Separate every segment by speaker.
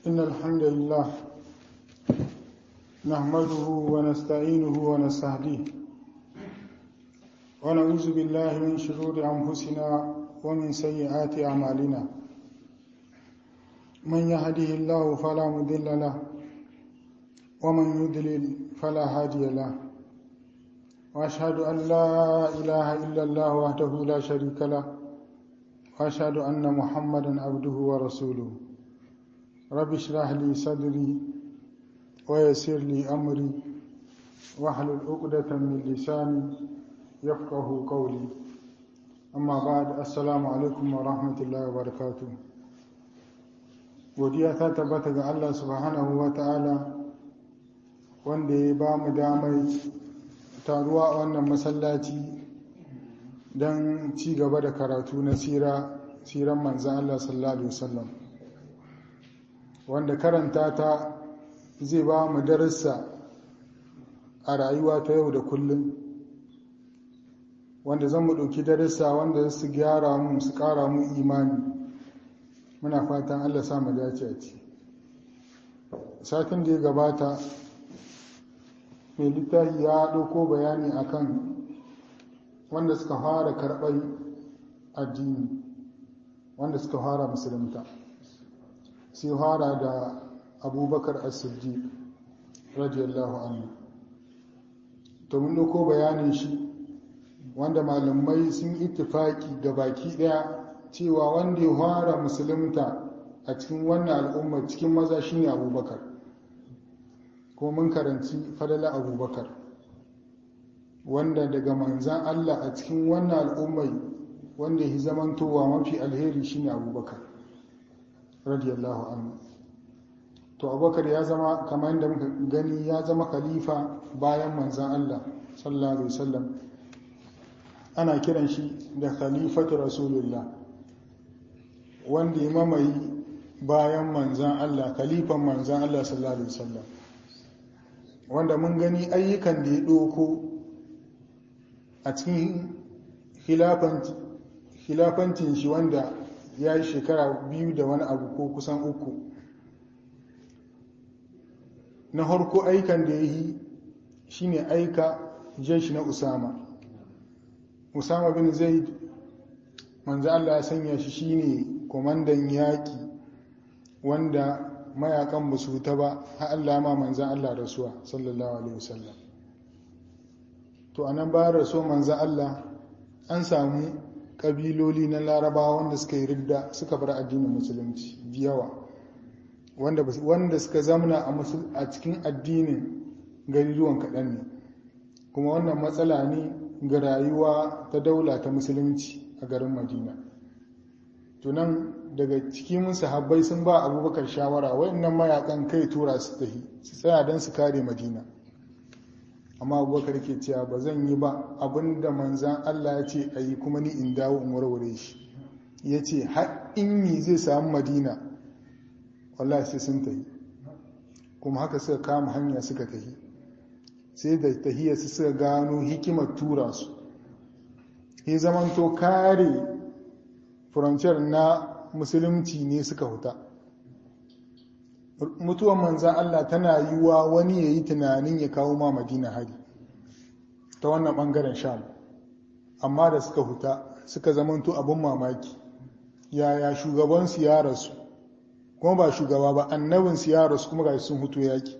Speaker 1: إن الحمد لله نحمده ونستعينه ونستهديه ونعوذ بالله من شرور أنفسنا ومن سيئات أعمالنا من يهده الله فلا مضل له ومن يضلل فلا هادي له وأشهد أن لا إله إلا الله وحده لا شريك له وأشهد أن محمدا عبده ورسوله رب اشرح لي صدري ويسر لي أمري واحلل عقدة من لساني يفقه قولي أما بعد السلام عليكم ورحمة الله وبركاته godiya ta tabbata ga Allah subhanahu wa ta'ala wanda ya ba mu damar taruwa a wannan masallaci don ci gaba da karatu na siran manzan Allah sallallahu Alaihi wasallam wanda karanta ta zai ba mu darasa a rayuwa ta yau da kullum wanda zan mu ɗauki darasa wanda su gyara mu su ƙara mu imani muna fatan Allah sa mu dace a ci satin da ya gabata mai littafi ya ɗauko bayani akan wanda suka fara karɓar addini wanda suka fara musulunta sai fara da abubakar as-siddiq radiyallahu anhu to mun ɗauko bayanin shi wanda malamai sun ittifaki ga baki ɗaya cewa wanda ya fara musulunta a cikin wannan al'ummar cikin maza shine abubakar ko mun karanci fadala abubakar wanda daga manzan Allah a cikin wannan al'ummai wanda ya zamantowa mafi alheri shine abubakar radiyallahu anhu to abubakar ya zama kamar yadda muka gani ya zama khalifa bayan manzan Allah sallallahu alaihi wasallam ana kiran shi da khalifatu rasulullah wanda ya mamaye bayan manzan Allah khalifan manzan Allah sallallahu alaihi wasallam wanda mun gani ayyukan da ya ɗoko a cikin hilafancin shi wanda ya yi shekara biyu da wani abu ko kusan uku na harko aikan da ya yi shi ne aika jeshi na usama usama bin zaid manzo Allah ya sanya shi shine komandan yaƙi wanda mayakan ba su ta ba har Allah ma manzan Allah rasuwa sallallahu alaihi wasallam to anan bayan rasuwa manzan Allah an samu kabiloli na larabawa wanda suka yi ridda suka bar addinin musulunci yawa wanda wanda suka zamana a cikin addinin gariruwan kaɗan ne kuma wannan matsala ne ga rayuwa ta daula ta musulunci a garin madina tunan daga cikin sahabbai sun ba abubakar shawara wayannan mayakan kai tura su tafi su tsaya don su kare madina amma abubakar ke cewa ba zan yi ba abinda manzan allah ya ce a yi kuma ni in dawo in warware shi ya ce har in mi zai samu madina wallahi sai sun tafi kuma haka suka kama hanya suka tafi sai da tahiyar su suka gano hikimar tura su ya zamanto kare furanciyar na musulunci ne suka huta mutuwan manzan Allah tana yiwa wani ya yi tunanin ya kawo ma madina hari ta wannan ɓangaren sham amma da suka huta suka zamanto abin mamaki yaya shugabansu ya rasu kuma ba shugaba ba annabinsu ya rasu kuma ga sun hutu yaki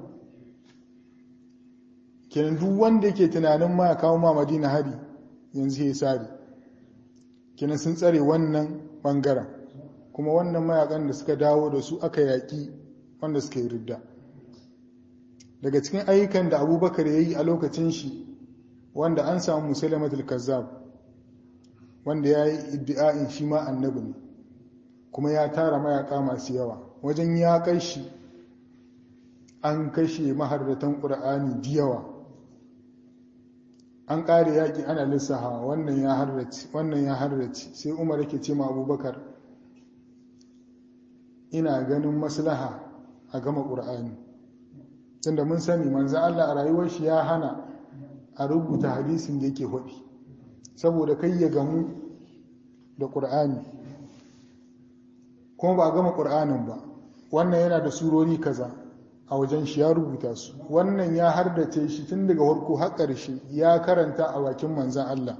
Speaker 1: kenan duk wanda yake tunanin ma ya kawo ma madina hari yanzu ya sari kenan sun tsare wannan ɓangaren kuma wannan mayakan da suka dawo da su aka yaƙi wanda suka yi ridda daga cikin ayyukan da abubakar ya yi a lokacin shi wanda an samu musulamatul kazzab wanda ya yi iddi'a'in shi ma annabi ne kuma ya tara mayaka masu yawa wajen ya kai shi an kashe maharratan ƙur'ani da yawa an ƙare yaƙi ana lissaha wannan ya harrace wannan ya harrace sai umar yake ce ma abubakar ina ganin maslaha a gama ƙur'ani tunda mun sani manzan Allah a rayuwar shi ya hana a rubuta hadisin da yake haɗi saboda kai ya gamu da ƙur'ani kuma ba a gama ƙur'anin ba wannan yana da surori kaza a wajen shi ya rubuta su wannan ya hardace shi tun daga farko har ƙarshe ya karanta a bakin manzan Allah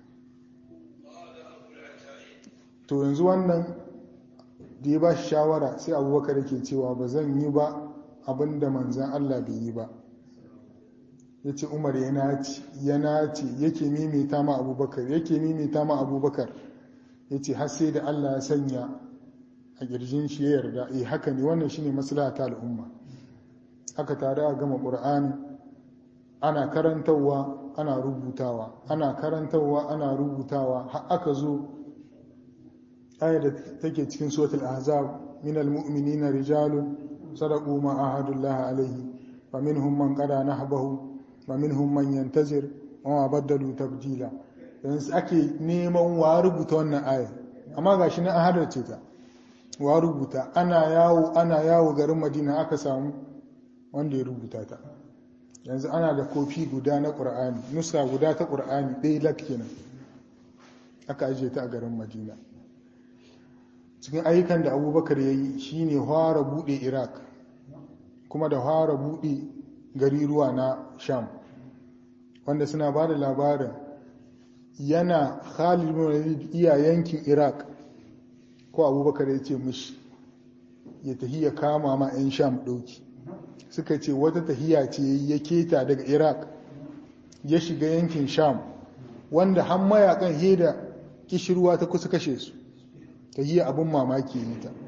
Speaker 1: to yanzu wannan da ya ba shi shawara sai abubakar yake cewa ba zan yi ba abin da manzan Allah bai yi ba ya ce umar ya naci ya naci yake mimita ma abubakar yake mimita ma abubakar ya ce har sai da Allah ya sanya a ƙirjin shi ya yarda eh haka ne wannan shine maslaha ta al'umma aka tare a gama ƙur'ani ana karantarwa ana rubutawa ana karantarwa ana rubutawa har aka zo ayar da take cikin suratul ahzab min almu'minina rijalun sadaqu ma ahadullah alaihi wa minhum man qada nahbahu wa minhum man yantazir wa ma badalu tabdila yanzu ake neman wa rubuta wannan ayar amma gashi na ahadar ce ta wa rubuta ana yawo ana yawo garin madina aka samu wanda ya rubuta ta yanzu ana da kofi guda na ƙur'ani nusa guda ta ƙur'ani ɗaya lak kenan aka ajiye ta a garin madina cikin ayyukan da abubakar ya yi shine fara buɗe iraq kuma da fara buɗe gari ruwa na sham wanda suna ba da labarin yana khalid bin iya yankin iraq ko abubakar ya ce mishi ya tafi ya kama ma 'yan sham ɗauki suka ce wata tahiya ce ya keta daga iraq ya shiga yankin sham wanda har mayakan heda kishirwa ta kusa kashe su tahiya abin mamaki ne ta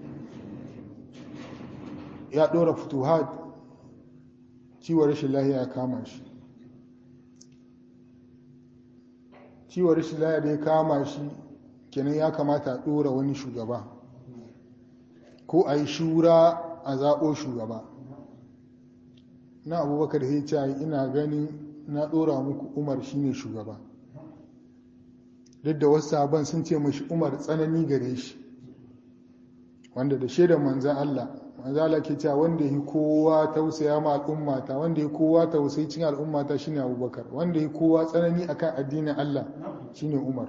Speaker 1: ya ɗora futuhat ciwon rashin lahiya ya kama shi ciwon rashin lahiya da ya kama shi kenan ya kamata a ɗora wani shugaba ko a yi shura a zaɓo shugaba na abubakar ya ce ina ganin na ɗora muku umar shine shugaba duk da wasu sabon sun ce mashi umar tsanani gare shi wanda da shaidar manzan Allah manzan Allah ke cewa wanda yi kowa tausaya ma al'ummata wanda yi kowa tausayi cin al'ummata shine abubakar wanda yi kowa tsanani akan addinin Allah shine umar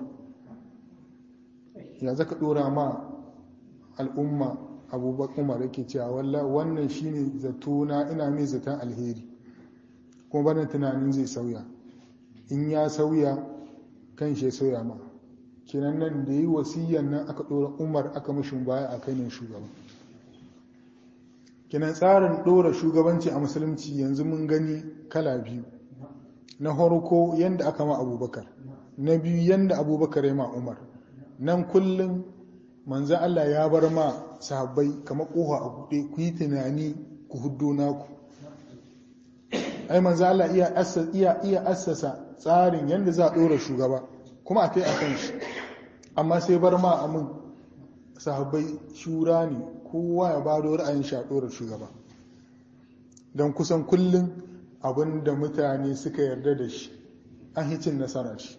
Speaker 1: ya zaka ɗora ma al'umma abubakar umar yake cewa walla wannan shine zatona ina mai zaton alheri kuma bana tunanin zai sauya in ya sauya kan shi sauya ma kenan nan da yi wasiyan nan aka ɗora umar aka mashin baya a kai ne shugaba kenan tsarin ɗora shugabanci a musulunci yanzu mun gani kala biyu na farko yadda aka ma abubakar na biyu yadda abubakar ya ma umar nan kullum manzan Allah ya bar ma sahabbai kamar ƙoha a buɗe ku yi tunani ku huddo naku ai manzan Allah iya iya assasa tsarin yadda za a ɗora shugaba kuma a kai a kan shi amma sai bar ma amin sahabbai shura ne kowa ya ba da ra'ayin shi a ɗora shugaba don kusan kullum abin da mutane suka yarda da shi an hicin nasara shi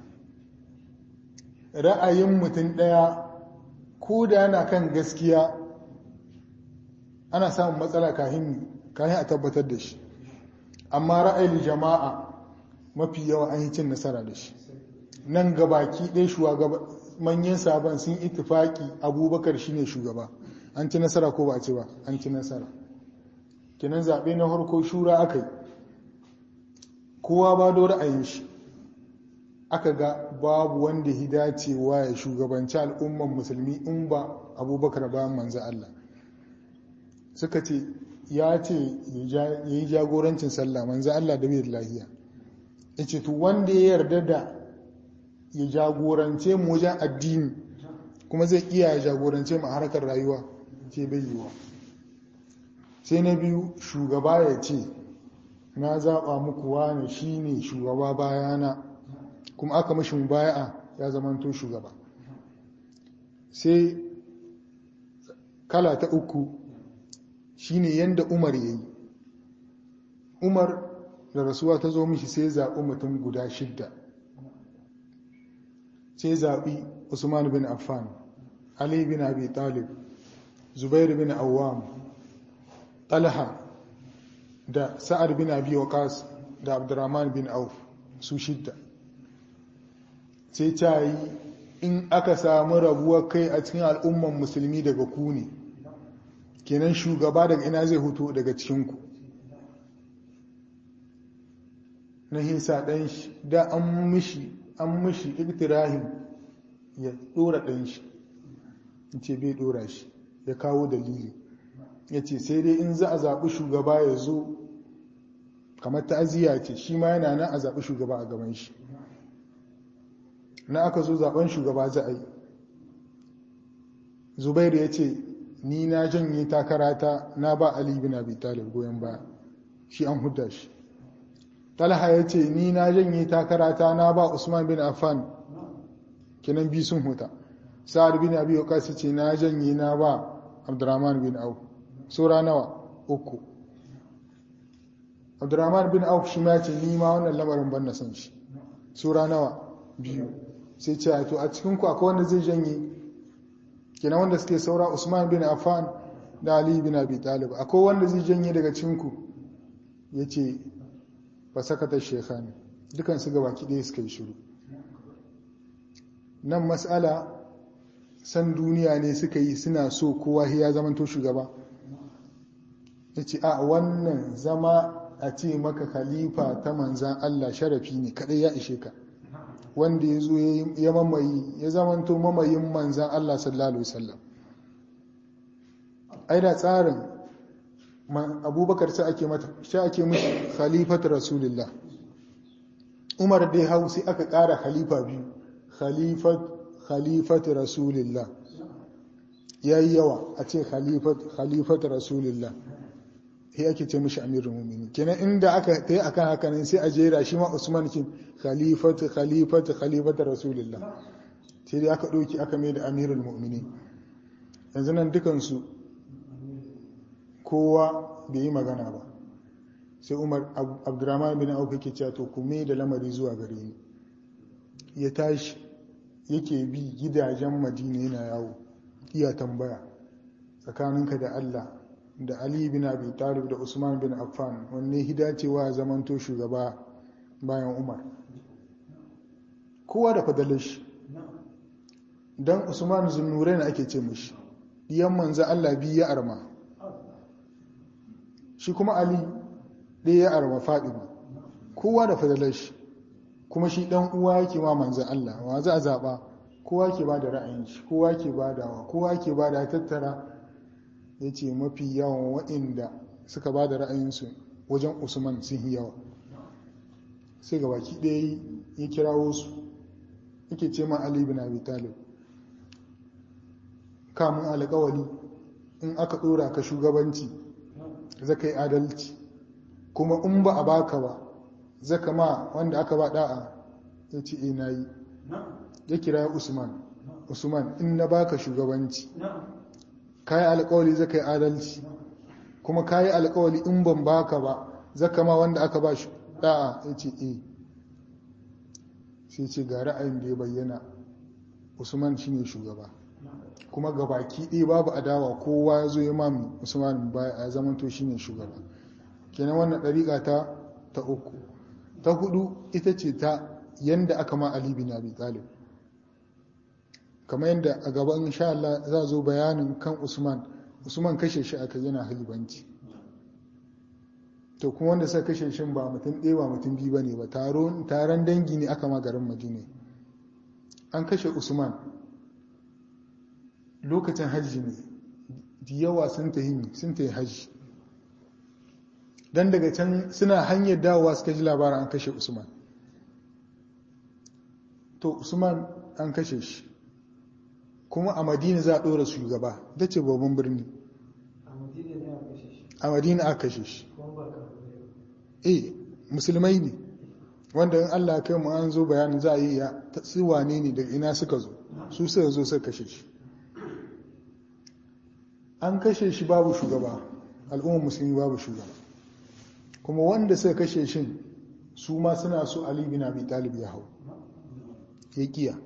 Speaker 1: ra'ayin mutum ɗaya ko da yana kan gaskiya ana samun matsala kahin a tabbatar da shi amma ra'ayin jama'a mafi yawa an yi cin nasara da shi nan gabaki ɗaya shugaba manyan sabon sun itifaki abubakar shine shugaba an ci nasara ko ba a ci ba an ci nasara kinan zaɓe na harko shura aka yi kowa ba da ra'ayin shi aka ga babu wanda ya dacewa ya shugabanci al'umman musulmi in ba abubakar bayan manzo Allah suka ce ya ce ya yi jagorancin sallah manzo Allah da bai da lahiya ya ce to wanda ya yarda da ya jagorance mu wajen addini kuma zai iya ya jagorance mu a harkar rayuwa ce bai yiwa sai na biyu shugaba ya ce na zaɓa muku wane shi ne shugaba bayana kuma aka mashi mubaya'a ya zamanto shugaba sai kala ta uku shine yanda umar ya yi umar da rasuwa ta zo mishi sai zaɓi mutum guda shidda sai zaɓi usman bin affan ali bin abi talib zubair bin awam talha da sa'ad bin abi waqas da abdurrahman bin auf su shidda sai ta yi in aka samu rabuwar kai a cikin al'umman musulmi daga ku ne kenan shugaba daga ina zai hutu daga cikinku na hisa ɗan shi da an mishi an mishi iktirahin ya ɗora ɗan shi ce bai ɗora shi ya kawo dalili ya ce sai dai in za a zaɓi shugaba ya zo kamar ta'aziyya ce shi ma yana nan a zaɓi shugaba a gaban shi na aka zo zaɓen shugaba za a yi zubairu ya ce ni na janye takarata na ba ali bin abi talib goyon baya shi an hudda shi talha ya ce ni na janye takarata na ba usman bin affan kinan bi sun huta sa'ad bin abi waqas ce na janye na ba abdurrahman bin auf sura nawa uku abdurrahman bin auf shi ma ce ni ma wannan lamarin ban na san shi sura nawa biyu sai ce to a cikin ku akwai wanda zai janye kenan wanda suke saura usman bin affan da ali bin abi talib akwai wanda zai janye daga cikin ku yace fa sakata shekhani dukan su gabaki ɗaya suka yi shiru nan mas'ala san duniya ne suka yi suna so kowa ya zamanto shugaba yace a wannan zama a ce maka khalifa ta manzan Allah sharafi ne kadai ya ishe ka wanda ya zo ya mamayi ya zamanto mamayin manzan Allah sallallahu Alaihi wasallam ai da tsarin abubakar sai ake mata sai ake mishi khalifat rasulullah umar dai hau sai aka kara khalifa biyu khalifat khalifat rasulullah yayi yawa a ce khalifat khalifat rasulullah sai ake ce mishi amirul mu'minin kenan inda aka tayi akan haka ne sai a jera shi ma Usman kin khalifat khalifat khalifat rasulullah sai dai aka doki aka mai da amirul mu'minin yanzu nan dukan su kowa bai yi magana ba sai Umar Abdurrahman bin Auf yake cewa to ku mai da lamari zuwa gare ni ya tashi yake bi gidajen Madina yana yawo iya tambaya tsakaninka da Allah da Ali bin Abi Talib da Usman bin Affan wanne hidacewa zamanto shugaba bayan Umar kowa da fadalar shi dan Usman Zunnurain ake ce mishi diyan manzo Allah bi ya arma shi kuma Ali ɗaya ya arma Fatima kowa da fadalar shi kuma shi dan uwa yake ma manzo Allah wa za a zaba kowa ke ba da ra'ayin shi kowa ke badawa kowa ke bada tattara ya ce mafi yawan waɗanda suka ba da ra'ayinsu wajen usman sun yi yawa sai ga baki ɗaya ya kirawo su yake ce ma ali bin abi talib kamun alƙawali in aka ɗora ka shugabanci zaka yi adalci kuma in ba a baka ba zaka ma wanda aka ba da'a ya ce e na yi ya kira usman usman in na baka shugabanci kayi alkawali zaka yi adalci kuma kayi alkawali in ban baka ba zaka ma wanda aka ba shi da'a ya ce e sai ce ga ra'ayin da ya bayyana usman shine shugaba kuma ga baki ɗaya babu adawa kowa ya zo ya mami usman baya a zamanto shine shugaba kenan wannan ɗariƙa ta ta uku ta hudu ita ce ta yanda aka ma ali bin abi talib kamar yadda a gaban insha Allah za zo bayanin kan Usman Usman kashe shi aka yana halibanci to kuma wanda suka kashe shi ba mutum ɗaya ba mutum biyu bane ba taron dangi ne aka ma garin Madina an kashe Usman lokacin hajji ne da yawa sun tahi sun tahi hajji dan daga can suna hanyar dawowa suka ji labarin an kashe Usman to Usman an kashe shi kuma a madina za a ɗora shugaba da ce babban birni a madina aka kashe shi eh musulmai ne wanda in allah kai mu an zo bayanin za a yi ya wane ne daga ina suka zo su suka zo suka kashe shi an kashe shi babu shugaba al'ummar musulmi babu shugaba kuma wanda suka kashe shi su ma suna so ali bin abi talib ya hau ya kiya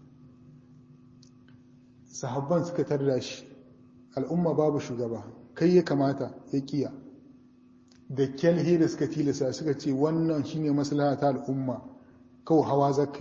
Speaker 1: sahabban suka tarda shi al'umma babu shugaba kai ya kamata ya kiya da kyalhe da suka tilasa suka ce wannan shine maslaha ta al'umma kawai hawa zaka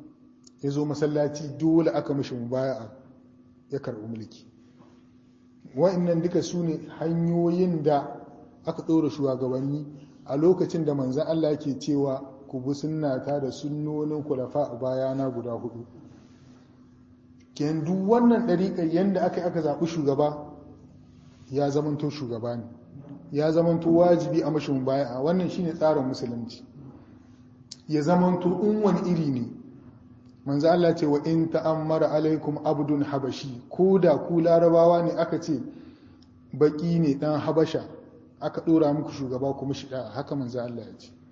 Speaker 1: ya zo masallaci dole aka mishi mubaya'a ya karɓi mulki wa'annan duka su ne hanyoyin da aka ɗora shugabanni a lokacin da manzan Allah ke cewa ku bi sunnata da sunnonin kulafa a bayana guda hudu ken duk wannan ɗariƙar yadda aka aka zaɓi shugaba ya zamanto shugaba ne ya zamanto wajibi a mashin baya a wannan shine tsarin musulunci ya zamanto in wani iri ne manzo Allah ce wa in ta'ammara alaikum abdun habashi ko da ku larabawa ne aka ce baki ne dan habasha aka dora muku shugaba kuma shi haka manzo Allah ya ce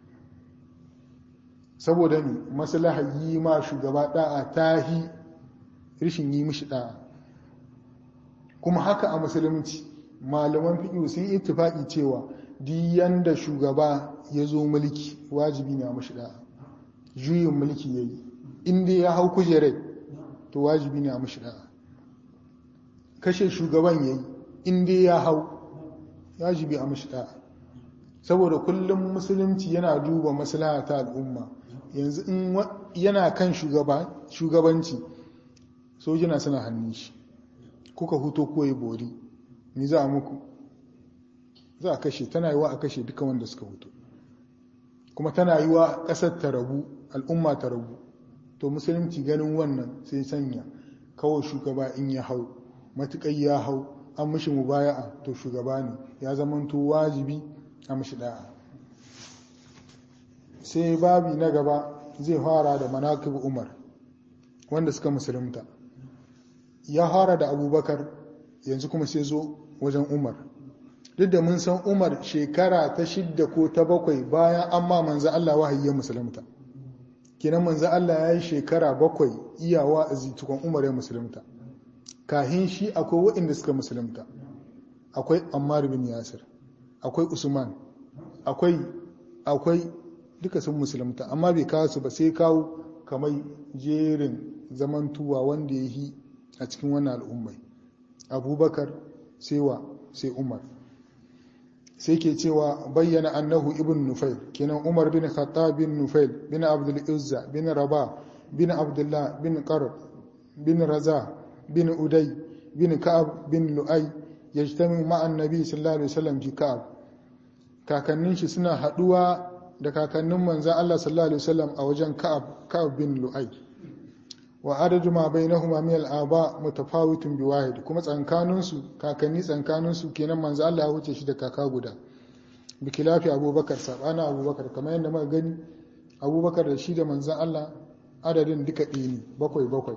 Speaker 1: saboda ni maslaha yi ma shugaba da'a tahi rishin yi mishi da'a kuma haka a musulunci malaman fiqh sun ittifaqi cewa diyan da shugaba ya zo mulki wajibi ne a mishi da'a juyin mulki yayi inda ya hau kujerai to wajibi ne a mashi da'a kashe shugaban yayi inda ya hau wajibi a mashi da'a saboda kullum musulunci yana duba maslaha ta al'umma yanzu in yana kan shugabanci sojina suna hannun shi kuka huto koyi bori ni za a muku za a kashe tana yiwa a kashe duka wanda suka huto kuma tana yiwa ƙasar ta rabu al'umma ta rabu to musulunci ganin wannan sai sanya kawai shugaba in ya hau matuƙai ya hau an mishi mubaya'a to shugaba ne ya zamanto wajibi a mishi da'a sai babi na gaba zai fara da manakib umar wanda suka musulunta ya fara da abubakar yanzu kuma sai zo wajen umar duk da mun san umar shekara ta shidda ko ta bakwai bayan an ma manzo Allah wahayi ya musulunta kenan manzo Allah ya yi shekara bakwai iyawa a zitukon umar ya musulunta kahin shi akwai waɗanda suka musulunta akwai ammar bin yasir akwai usman akwai akwai duka sun musulunta amma bai kawo su ba sai kawo kamar jerin zamantuwa wanda ya yi a cikin wannan al'ummai abubakar sewa sai umar sai ke cewa bayyana annahu ibn nufail kenan umar bin khattab bin nufail bin abdul uzza bin rabah bin abdullah bin qarb bin raza bin uday bin ka'ab bin lu'ay yajtami ma'a annabi sallallahu alaihi wasallam fi ka'ab kakannin shi suna haduwa da kakannin manzon Allah sallallahu alaihi wasallam a wajen ka'ab ka'ab bin lu'ay wa adadu ma bainahuma min al-aba mutafawitun bi wahid kuma tsankanin su kakanni tsankanin su kenan manzo Allah ya wuce shi da kaka guda bi kilafi abubakar sabana abubakar kamar yadda muka gani abubakar da shi da manzo Allah adadin duka ɗaya ne bakwai bakwai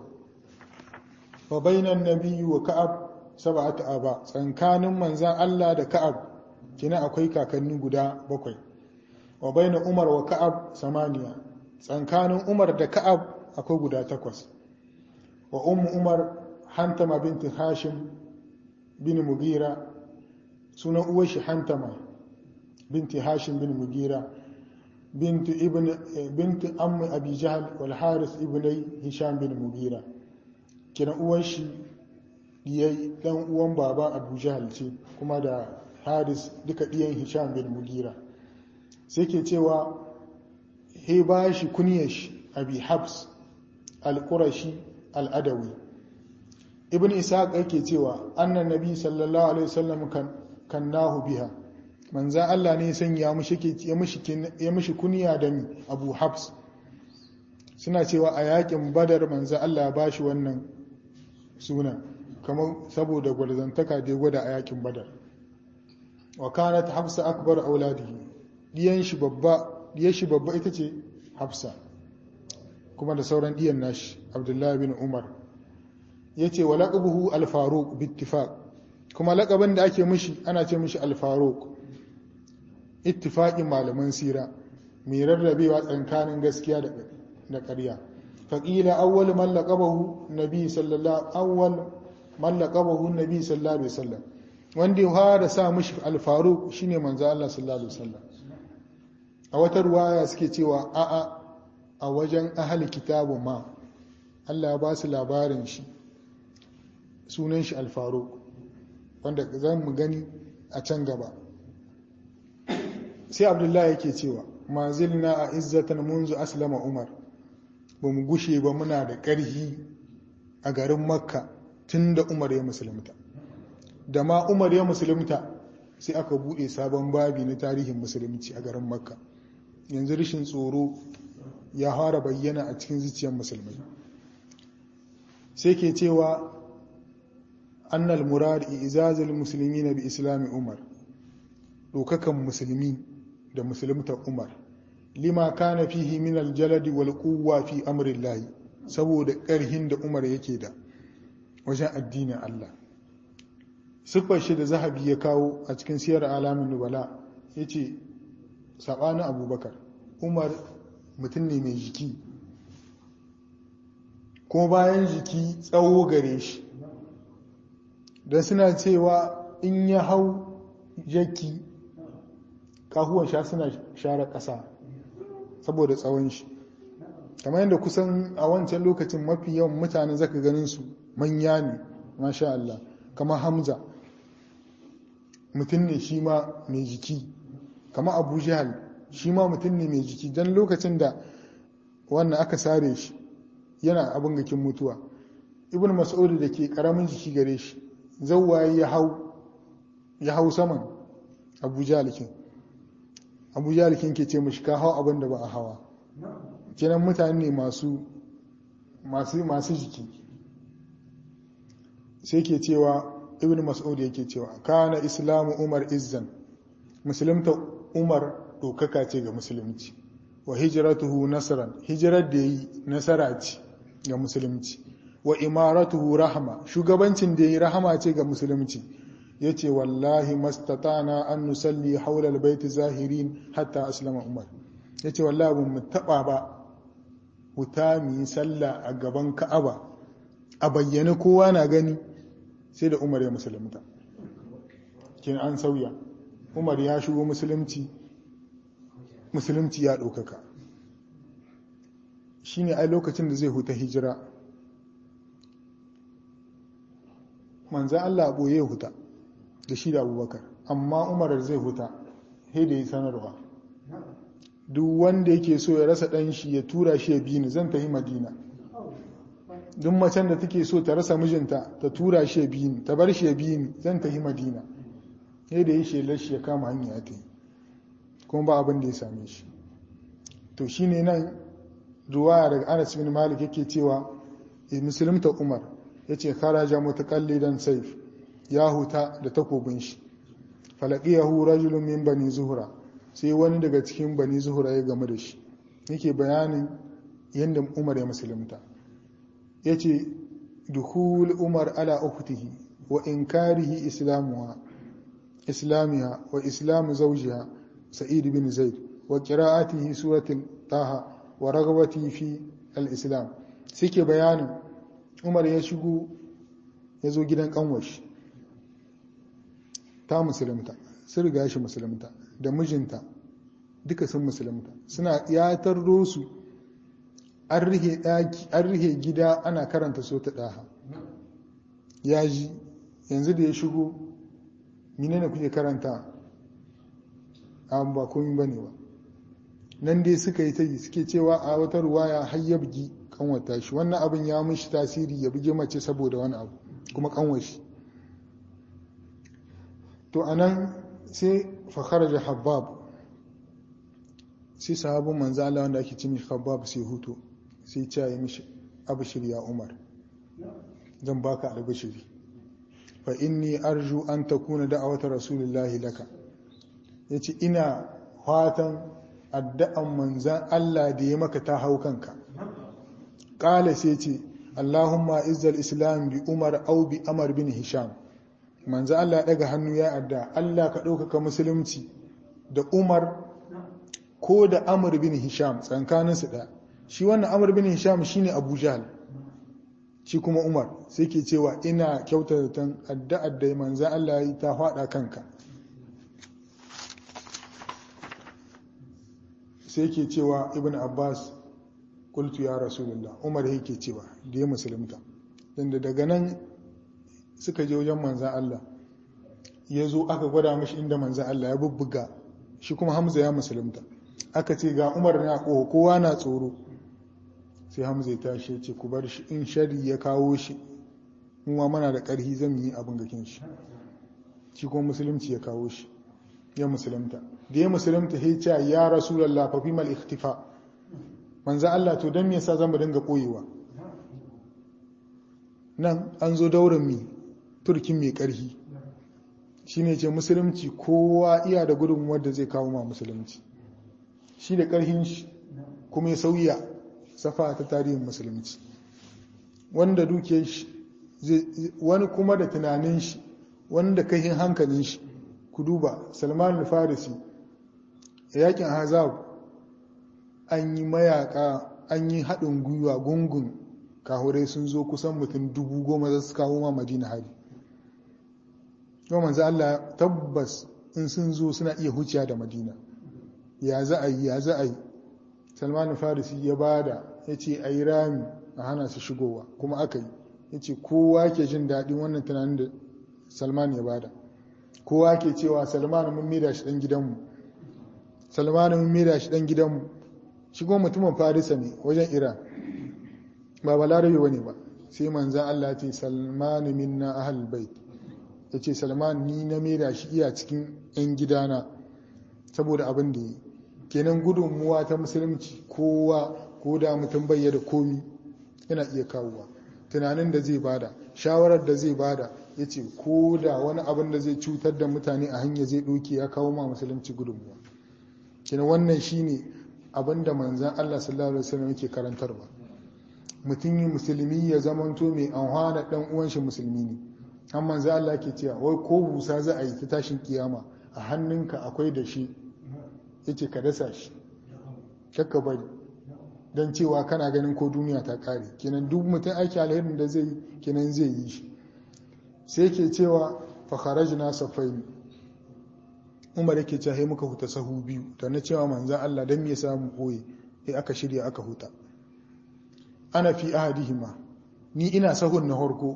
Speaker 1: wa bainan nabiyyu wa ka'ab sab'atu aba tsankanin manzo Allah da ka'ab kenan akwai kakanni guda bakwai wa bainan umar wa ka'ab samaniya tsankanin umar da ka'ab akwai guda takwas wa ummu umar hantama binti hashim bin mugira sunan uwar shi hantama binti hashim bin mugira binti ibn binti ammi abi jahl wal haris ibn hisham bin mugira kina uwar shi diyai dan uwan baba abu jahl ce kuma da haris duka diyan hisham bin mugira sai ke cewa he ba shi kunyar shi abi habs al-qurashi al-adawi ibn ishaq yake cewa annan nabi sallallahu alaihi wasallam kan kannahu biha manzan Allah ne sanya mishi ya mishi ya mishi kunya da mi abu habs suna cewa a yakin badar manzan Allah ya bashi wannan sunan kamar saboda gwarzantaka da ya gwada a yakin badar wa kanat hafsa akbar auladihi diyan shi babba diyan shi babba ita ce hafsa kuma da sauran diyan nashi abdullahi bin umar ya ce wa laƙabuhu alfaruk bittifaq kuma laƙabin da ake mishi ana ce mishi alfaruk ittifaƙin malaman sira mai rarrabewa tsakanin gaskiya da ƙarya faƙila awwal man laqabahu nabi sallallahu awwal man laqabahu nabi sallallahu alaihi wasallam wanda ya fara sa mishi alfaruk shine manzo Allah sallallahu alaihi wasallam a wata ruwaya suke cewa a'a a wajen ahli kitabu ma Allah ya ba su labarin shi sunan shi alfaruk wanda za mu gani a can gaba sai abdullahi yake cewa mazilna a izzatan munzu aslama umar ba mu gushe ba muna da ƙarhi a garin makka tun da umar ya musulunta da ma umar ya musulunta sai aka bude sabon babi na tarihin musulunci a garin makka yanzu rashin tsoro ya fara bayyana a cikin zuciyar musulmai sai ke cewa annal murad izazul muslimina bi islami umar dokakan musulmi da musulmta umar lima kana fihi min aljaladi wal quwwa fi amrillahi saboda ƙarhin da umar yake da wajen addinin Allah siffar shi da zahabi ya kawo a cikin siyar alamin nubala ya ce saɓanin abubakar umar mutum ne mai jiki kuma bayan jiki tsawo gare shi don suna cewa in ya hau jaki kahuwan sha suna share ƙasa saboda tsawon shi kamar yadda kusan a wancan lokacin mafi yawan mutane zaka ganin su manya ne masha Allah kamar hamza mutum ne shi ma mai jiki kamar abu jihal shi ma mutum ne mai jiki don lokacin da wannan aka sare shi yana abin gakin mutuwa ibn mas'ud da ke karamin jiki gare shi zawwaye ya hau ya hau saman abu jalikin abu jalikin ke ce mashi ka hau abin da ba a hawa kenan mutane ne masu masu masu jiki sai ke cewa ibn mas'ud yake cewa kana islamu umar izzan musulunta umar dokaka ce ga musulunci wa hijratuhu nasran hijrar da yi nasara ce ga musulunci wa imaratuhu rahma shugabancin da yi rahama ce ga musulunci yace wallahi mastatana an nusalli haula albayt zahirin hatta aslama umar yace wallahi mun taba ba wuta mu yi sallah a gaban ka'aba a bayyane kowa na gani sai da umar ya musulunta kin an sauya umar ya shigo musulunci musulunci ya ɗaukaka shi ne a lokacin da zai huta hijira manzan Allah a ɓoye huta da shi da abubakar amma umar zai huta sai da yi sanarwa duk wanda yake so ya rasa ɗan shi ya tura shi ya bi ni zan tafi madina duk macen da take so ta rasa mijinta ta tura shi ya bi ni ta bar shi ya bi ni zan tafi madina sai da yi shelar shi ya kama hanya ta yi kuma ba abin da ya same shi to shine nan ruwaya daga Anas bin Malik yake cewa musulunta Umar yace kharaja mutaqallidan sayf ya huta da takobin shi falaqiyahu rajulun min bani zuhra sai wani daga cikin bani zuhra ya game da shi yake bayanin yadda Umar ya musulunta yace dukhul Umar ala ukhtihi wa inkarihi islamuha islamiha wa islamu zawjiha سعيد بن زيد وقراءته سورة طه ورغبته في الإسلام سيكي بيان عمر يشغو يزو gidan kanwashi ta musulunta sun riga shi musulunta da mijinta duka sun musulunta suna yatar su an rihe gida ana karanta so ta daha ya ji yanzu da ya shigo menene kuke karanta an ba komi ba ne ba nan dai suka yi ta yi suke cewa a wata ruwaya har ya bugi kanwata shi wannan abin ya mishi tasiri ya bugi mace saboda wani abu kuma kanwashi to a nan sai fakar da habab sai sahabin manzo Allah wanda ake cimi habab sai hutu sai ce ya mishi abishir ya umar zan baka albishiri fa inni arju an takuna da'awata rasulullahi laka ya ce ina fatan addu'an manzan Allah da ya maka ta hau kanka ƙala sai ce Allahumma izzal islam bi umar au bi amar bin hisham manzan Allah ya ɗaga hannu ya adda Allah ka ɗaukaka musulunci da umar ko da amar bin hisham tsankaninsu ɗaya shi wannan amar bin hisham shine abu jahal shi kuma umar sai ke cewa ina kyautata addu'ar da manzan Allah ya yi ta faɗa kanka sai ke cewa ibn abbas kultu ya rasulullah umar yake cewa da ya musulunta inda daga nan suka je wajen manzan Allah ya zo aka gwada mashi inda manzan Allah ya bubbuga shi kuma hamza ya musulunta aka ce ga umar na ƙoho kowa na tsoro sai hamza ya tashi ya ce ku bar shi in shari ya kawo shi kuma mana da ƙarhi zan yi abin gakin shi shi kuma musulunci ya kawo shi ya musulunta da ya musulunta ya ce ya rasulallah fa fimal ikhtifa manzo Allah to dan me yasa zan dinga koyewa nan an zo daurin mi turkin mai karhi shine ce musulunci kowa iya da gudunmuwar da zai kawo ma musulunci shi da karhin shi kuma ya sauya safa ta tarihin musulunci wanda duke shi wani kuma da tunanin shi wanda kahin hankalin shi ku duba salman al-farisi yakin hazab an yi mayaka an yi haɗin gwiwa gungun kahurai sun zo kusan mutum dubu goma za su kawo ma madina hari yau manzo Allah tabbas in sun zo suna iya huciya da madina ya za a yi ya za a yi salman al-farisi ya bada ya ce a yi rami a hana su shigowa kuma aka yi ya ce kowa ke jin daɗin wannan tunanin da salman ya bada kowa ke cewa salman mun mira shi ɗan gidanmu salman mun mira shi ɗan gidanmu shigo mutumin farisa ne wajen iran ba balarabe wani ba sai manzan allah ce salman minna ahal bait ya ce salman ni na mira shi iya cikin 'yan gidana saboda abin da yi kenan gudunmuwa ta musulunci kowa ko da mutum bai da komi yana iya kawowa tunanin da zai bada shawarar da zai bada ya ce ko da wani abin da zai cutar da mutane a hanya zai ɗauke ya kawo ma musulunci gudunmuwa kina wannan shine abin da manzan Allah sallallahu alaihi wasallam yake karantarwa mutum yi musulmi ya zamanto mai anhwana dan uwan shi musulmi ne an manzan Allah ke cewa wai ko busa za a yi ta tashin kiyama a hannunka akwai da shi yace ka dasa shi kakka bari don cewa kana ganin ko duniya ta kare kenan duk mutum aiki alherin da zai kenan zai yi shi sai ke cewa fakharajna safaini umar yake cewa sai muka huta sahu biyu da na cewa manzan Allah dan me ya samu koyi sai aka shirya aka huta ana fi ahadihima ni ina sahun na harko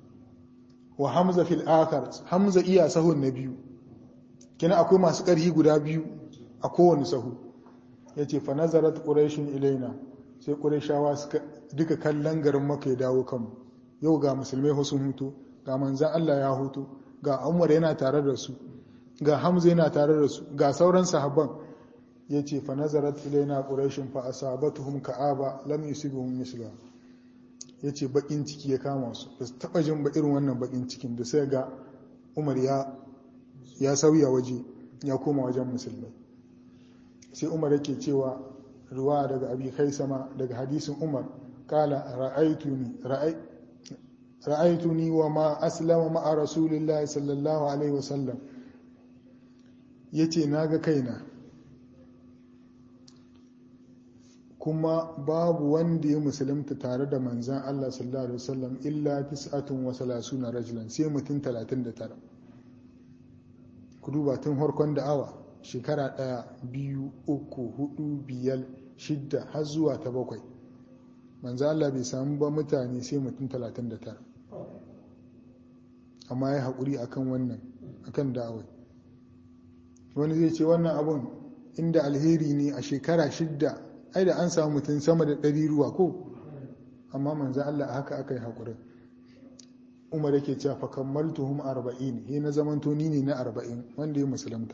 Speaker 1: wa hamza fil akhar hamza iya sahun na biyu kina akwai masu ƙarfi guda biyu a kowane sahu yace fa nazarat quraishun ilaina sai quraishawa suka duka kallon garin maka ya dawo kanmu yau ga musulmai sun hutu ga manzan Allah ya hutu ga Umar yana tare da su ga Hamza yana tare da su ga sauran sahabban yace fa nazarat ilaina quraishun fa asabatuhum ka'aba lam yusibuhum misla yace bakin ciki ya kama su ba su taba jin ba irin wannan bakin cikin da sai ga Umar ya ya sauya waje ya koma wajen musulmai sai Umar yake cewa ruwa daga abi sama daga hadisin Umar kala ra'aytuni ra'ay ra'aytuni wa ma aslama ma'a rasulillahi sallallahu alaihi wasallam yace naga kaina kuma babu wanda ya musulunta tare da manzan Allah sallallahu alaihi wasallam illa tis'atun wa salasuna rajulan sai mutum 39 ku duba tun harkon da'awa shekara ɗaya biyu uku hudu biyar shidda har zuwa ta bakwai manzan Allah bai samu ba mutane sai mutum 39 amma ya haƙuri akan wannan akan da'awai wani zai ce wannan abun inda alheri ne a shekara shidda ai da an samu mutum sama da ɗari ruwa ko amma manzan Allah a haka aka yi haƙurin umar yake cewa fa kammaltuhum arba'in he na zaman toni ne na arba'in wanda ya musulunta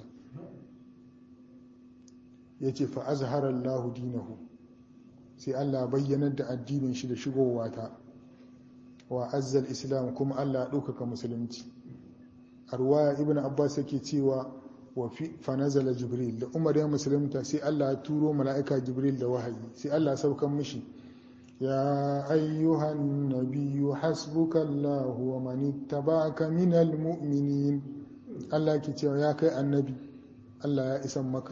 Speaker 1: ya ce fa azhara Allah dinahu sai Allah bayyanar da addinin shi da shigowa ta wa azzal islam kuma Allah ɗaukaka musulunci a ruwaya ibn abbas yake cewa wa fa nazala jibril da umar ya musulunta sai Allah ya turo mala'ika jibril da wahayi sai Allah ya saukan mishi ya ayyuhan nabiyyu hasbuka Allah wa man ittaba'aka minal mu'minin Allah ke cewa ya kai annabi Allah ya isan maka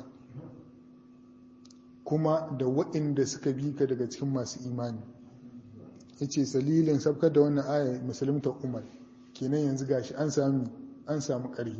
Speaker 1: kuma da waɗanda suka bi ka daga cikin masu imani yace salilin sabkar da wannan aya musulunta umar kenan yanzu gashi an sami an samu ƙarfi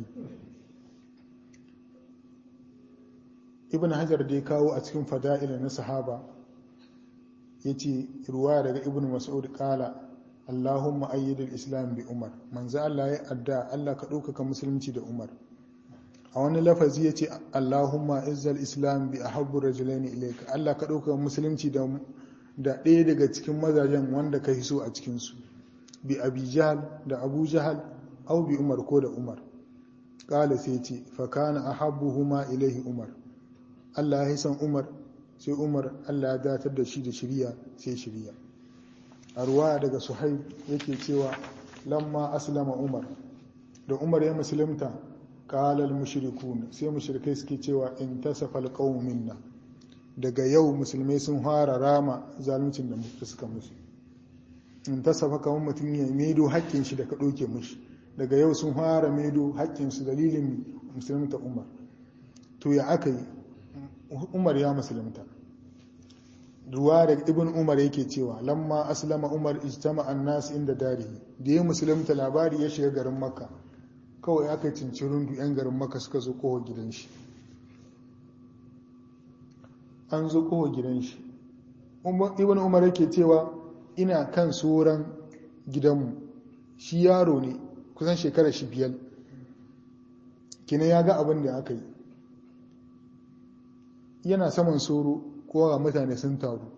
Speaker 1: ibn hajar da ya kawo a cikin fada'ila na sahaba ya ce ruwa daga ibn mas'ud kala allahumma ayyidul islam bi umar manzo Allah ya adda Allah ka ɗaukaka musulunci da umar a wani lafazi ya ce allahumma izzal islam bi ahabbu rajulaini ilayka Allah ka ɗaukaka musulunci da da ɗaya daga cikin mazajen wanda ka hiso a cikinsu bi abi jahal da abu jahal au bi umar ko da umar ƙala sai ce fakana a habbuhuma ilaihi umar Allah ya san umar sai umar Allah ya datar da shi da shirya sai shirya a ruwa daga suhaib yake cewa lamma aslama umar da umar ya musulunta ƙalal mushrikun sai mushrikai suke cewa in tasafa alqawm minna daga yau musulmai sun fara rama zaluncin da suka musu in tasafa kamar mutum ya medo haƙƙin shi da ka ɗauke mushi daga yau sun fara medo haƙƙinsu dalilin musulunta umar to ya aka yi umar ya musulunta ruwa da ibn umar yake cewa lamma aslama umar ijtama annas inda darihi da ya musulunta labari ya shiga garin makka kawai aka cinci rundu yan garin makka suka zo kowa gidan shi an zo kowa gidan shi ibn umar yake cewa ina kan tsoron gidanmu shi yaro ne kusan shekara shi biyar kina ya ga abin da aka yi yana saman soro kowa mutane sun taru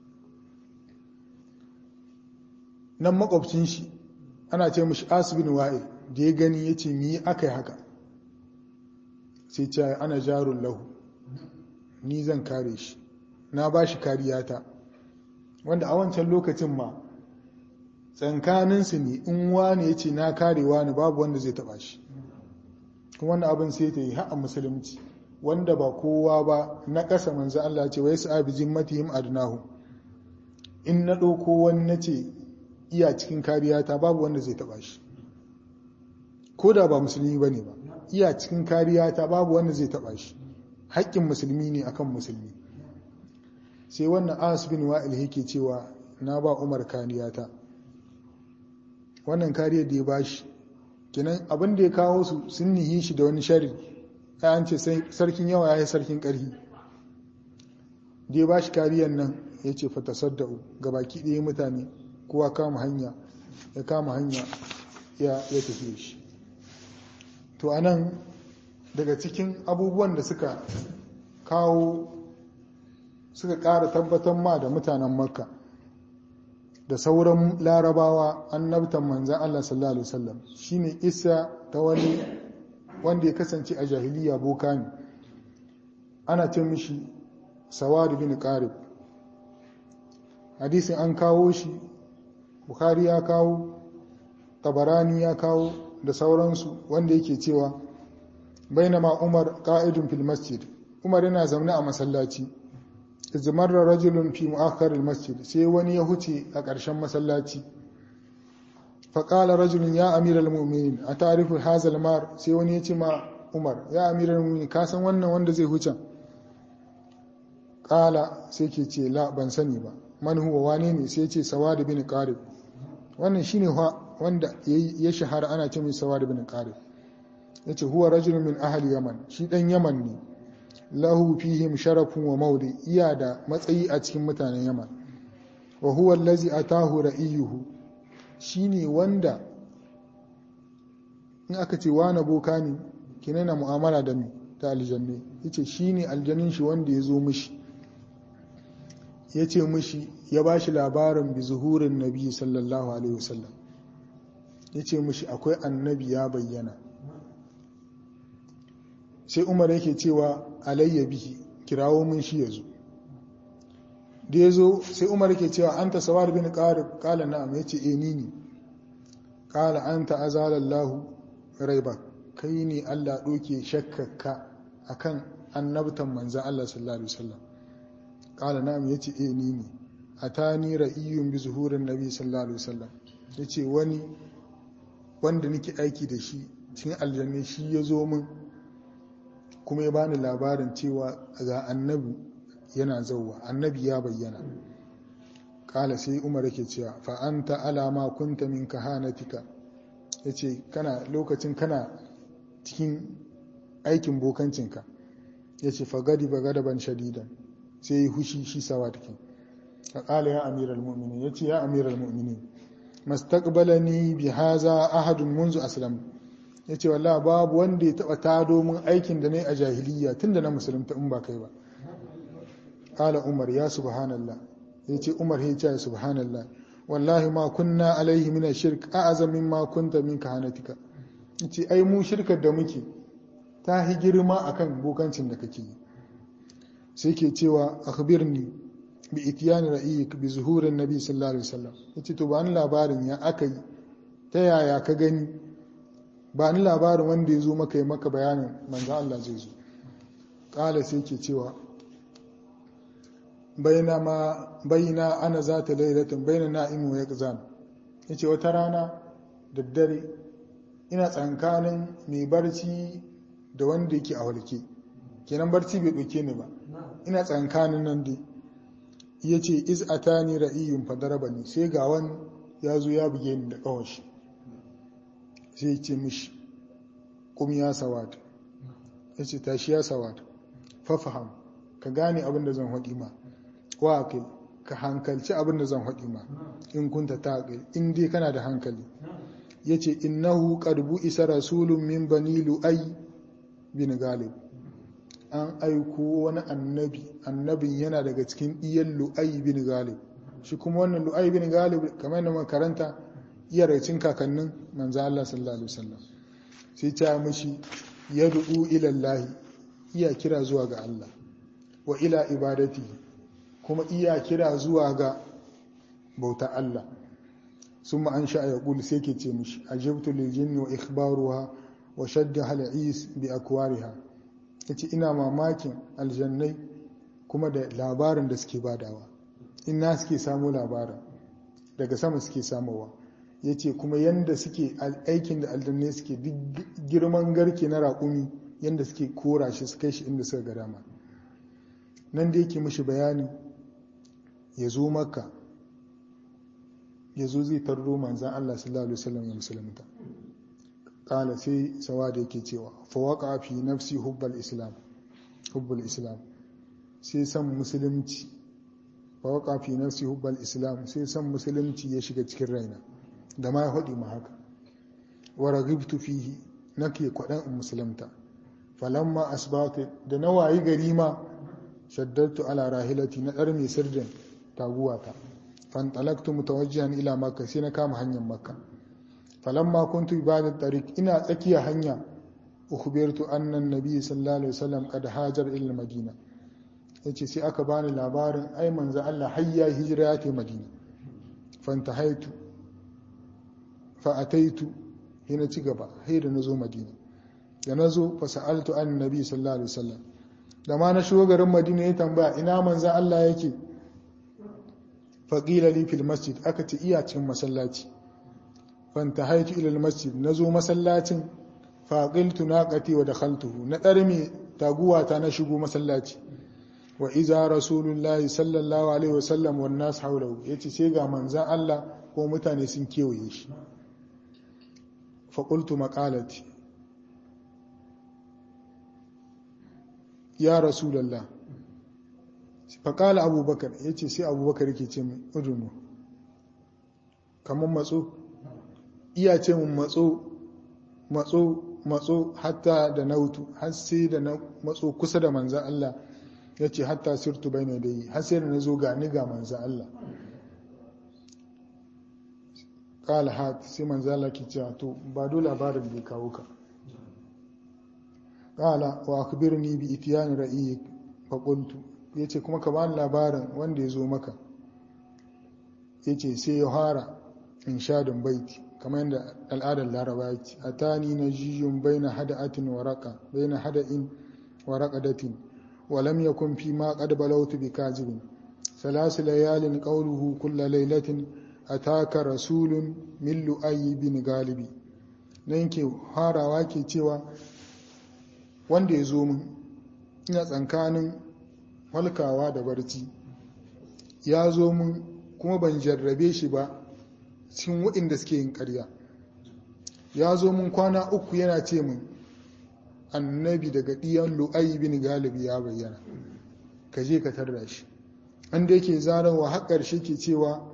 Speaker 1: nan makwabcin shi ana ce mashi asibin wa'il da ya gani ya ce mi aka yi haka sai ce ana jarun lahu ni zan kare shi na ba shi kariyata wanda a wancan lokacin ma tsankaninsu ne in wani ya ce na karewa ne babu wanda zai taba shi kuma wannan abin sai ta yi ha'a musulunci wanda ba kowa ba na ƙasa manzo Allah ce wai sa'a bijin matihim adnahu in na ɗauko wani na ce iya cikin kariya ta babu wanda zai taɓa shi ko da ba musulmi ba ne ba iya cikin kariya ta babu wanda zai taɓa shi haƙƙin musulmi ne akan musulmi sai wannan as bin wa'il yake cewa na ba umar kariya ta wannan kariyar da ya bashi kenan abin da ya kawo su sun nihi shi da wani shari an ce sarkin yawa ya yi sarkin ƙarfi da ya ba shi kariyar nan ya ce fatasadda'u ga baki ɗaya mutane kowa kama hanya ya kama hanya ya tafi shi to a nan daga cikin abubuwan da suka kawo suka ƙara tabbatar ma da mutanen makka da sauran larabawa annabtan manzan Allah sallallahu Alaihi wasallam shine isa ta wani wanda ya kasance a jahiliya boka ne ana ce mishi sawadu bin qarib hadisin an kawo shi bukhari ya kawo tabarani ya kawo da sauransu wanda yake cewa bainama umar qa'idun fil masjid umar yana zaune a masallaci izmarra rajulun fi mu'akhkhar masjid sai wani ya huce a ƙarshen masallaci faƙala rajulun ya amiral mu'minin a tarifin hazal mar sai wani ya ce ma umar ya amiral mu'minin ka san wannan wanda zai huce ƙala sai ke ce la ban sani ba man huwa wane ne sai ce sawad bin qarib wannan shine wanda ya shahara ana ce mai sawad bin qarib yace huwa rajulun min ahli yaman shi dan yaman ne lahu fihim sharafun wa maudi iya da matsayi a cikin mutanen yaman wa huwa allazi atahu ra'iyuhu shine wanda in aka ce wani boka ne kinana mu'amala da mu ta aljanne yace shine aljannin shi wanda ya zo mishi yace mishi ya bashi labarin bi zuhurin nabi sallallahu alaihi wasallam yace mishi akwai annabi ya bayyana sai umar yake cewa alayya bihi kirawo mun shi yazo da yazo sai umar yake cewa anta sawar bin qarib qala na'am yace eh ni ne qala anta azala Allah raiba kai ne Allah doke shakkaka akan annabtan manzon Allah sallallahu alaihi wasallam qala na'am yace eh ni ne atani ra'iyun bi zuhurin nabi sallallahu alaihi wasallam yace wani wanda nake aiki da shi cikin aljanna shi ya zo min kuma ya bani labarin cewa ga annabi yana zauwa annabi ya bayyana kala sai umar yake cewa fa anta alama kunta min kahanatika yace kana lokacin kana cikin aikin bokancinka yace fa gadi ba gadaban shadidan sai yi hushi shi sawa take kala ya amiral mu'minin yace ya amiral mu'minin mastaqbalani bi haza ahadun munzu aslam ya ce wallah babu wanda ya taba tado min aikin da na yi a jahiliya tun da na musulunta in ba kai ba ƙala umar ya subhanallah ya ce umar ya ce subhanallah wallahi ma kunna alaihi mina shirk a azamin ma kunta min kahanatika ya ce ai mu shirkar da muke ta hi girma akan bokancin da kake yi sai ke cewa akhbirni bi itiyani ra'iyik bi zuhurin nabi sallallahu alaihi wasallam yace to ba ni labarin ya aka yi ta yaya ka gani ba ni labarin wanda ya zo maka yi maka bayanin manzo Allah zai zo kala sai ke cewa baina ma baina ana zata lailatin baina na'imu wa yaqzan yace wata rana daddare ina tsankanin mai barci da wanda yake a walke kenan barci bai ɗauke ni ba ina tsankanin nan dai ya ce iz atani ra'iyun fadaraba ni sai ga wani ya zo ya buge ni da ƙawashi sai ya ce mishi kum ya sawata ya ce tashi ya sawata fafaham ka gane abin da zan haɗi ma wa kai ka hankalci abin da zan haɗi ma in kunta ta in dai kana da hankali ya ce innahu ƙarbu isa rasulun min bani lu'ai bin galib an aiko wani annabi annabin yana daga cikin iyan lu'ai bin galib shi kuma wannan lu'ai bin galib kamar yadda makaranta iya daga cikin kakannin manzo Allah sallallahu alaihi wasallam sai ta mishi yad'u ila Allah iya kira zuwa ga Allah wa ila ibadati kuma iya kira zuwa ga bauta Allah ثم أنشأ يقول سيكي تيمش أجبت للجن وإخبارها وشدها العيس بأكوارها yace ina mamakin aljannai kuma da labarin da suke badawa ina suke samu labarin daga sama suke samowa yace kuma yanda suke aikin da aljannai suke duk girman garke na raƙumi yanda suke kora shi su kai shi inda suka ga dama nan da yake mishi bayani ya zo maka ya zo zai tarro manzan Allah sallallahu Alaihi wasallam ya musulunta kala sai sawa da yake cewa fawaka fi nafsi hubbal islam hubbal islam sai san musulunci fawaka fi nafsi hubbal islam sai san musulunci ya shiga cikin raina da ma ya haɗi ma haka wa ragibtu fihi nake kwaɗan in musulunta falamma asbatu da na wayi gari ma shaddatu ala rahilati na ɗar mai sirdin taguwata fantalaktu mutawajjihan ila makka sai na kama hanyar makka falamma kuntu ibadat tariq ina tsakiya hanya ukhbirtu anna an-nabiy sallallahu alaihi wasallam qad hajar ila madina yace sai aka bani labarin ai manzo Allah hayya hijira ya ta madina fantahaitu fa ataitu hina ci gaba sai da nazo madina da nazo fa sa'altu an-nabiy sallallahu alaihi wasallam da ma na shigo garin madina ya tambaya ina manzo Allah yake faƙila li fil masjid aka ce iya cikin masallaci fanta haitu ilal masjid na zo masallacin faƙiltu na ƙati wa da khaltuhu na ɗarmi taguwata na shigo masallaci wa iza rasulullahi sallallahu alaihi wasallam wa nas haulahu ya ce sai ga manzan Allah ko mutane sun kewaye shi faƙultu maƙalati ya rasulallah faƙala abubakar ya ce sai abubakar yake ce min udunu kamar matso iya ce min matso matso matso hatta da nautu har sai da na matso kusa da manzan Allah ya ce hatta sirtu bai ne dai har sai da na zo gani ga manzan Allah ƙala hat sai manzan Allah ke cewa to ba dole labarin bai kawo ka ƙala wa akbirni bi itiyani ra'iyik fa qultu ya ce kuma ka bani labarin wanda ya zo maka ya ce sai ya hara in shadin baiti kamar yadda al'adar laraba ya ce a tani na jiyun bai na hada'atin waraka bai na hada'in waraka datin walam ya kun fi ma kad balautu bi kazibin salasu layalin qauluhu kulla lailatin ataka rasulun min lu'ayyi bin galibi nan ke harawa ke cewa wanda ya zo min ina tsankanin walkawa da barci ya zo mun kuma ban jarrabe shi ba cikin waɗanda suke yin ƙarya ya zo mun kwana uku yana ce mun annabi daga ɗiyan lu'ayi bin galibi ya bayyana ka je ka tarda shi an da yake zarawa har ƙarshe ke cewa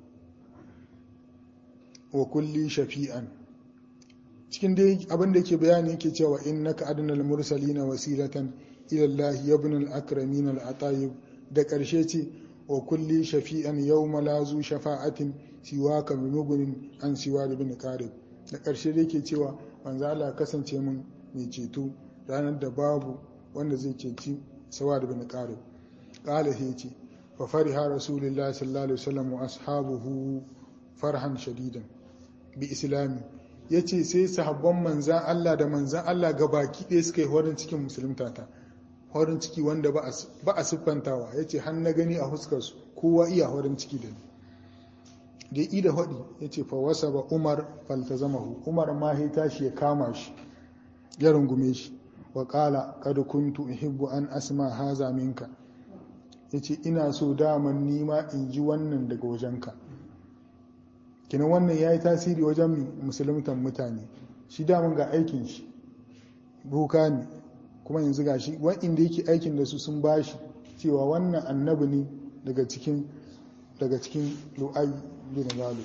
Speaker 1: wa kulli shafi'an cikin dai abin da yake bayani yake cewa innaka adnal mursalina wasilatan ila Allah ibn al-akramin al-atayib da ƙarshe ce wa kulli shafi'an yawma la zu shafa'atin siwaka bimugunin an siwa da bin qarib da ƙarshe da yake cewa manzo Allah kasance mun mai ceto ranar da babu wanda zai ceci sawa da bin qarib qala yace fa fariha rasulullahi sallallahu alaihi wasallam wa ashabuhu farhan shadidan bi islami yace sai sahabban manzan Allah da manzan Allah gabaki ɗaya suka yi horin cikin musulunta ta horin ciki wanda ba a siffantawa yace har na gani a huskar su kowa iya horin ciki da ni da yi da hudi yace fa wasa ba Umar faltazamahu Umar ma ya tashi ya kama shi ya rungume shi wa qala kad kuntu uhibbu an asma haza minka yace ina so daman nima in ji wannan daga wajenka kinan wannan ya yi tasiri wajen musuluntan mutane shi daman ga aikin shi buka ne kuma yanzu ga shi wa'inda yake aikin da su sun bashi cewa wannan annabi ne daga cikin daga cikin lu'ai bin zalu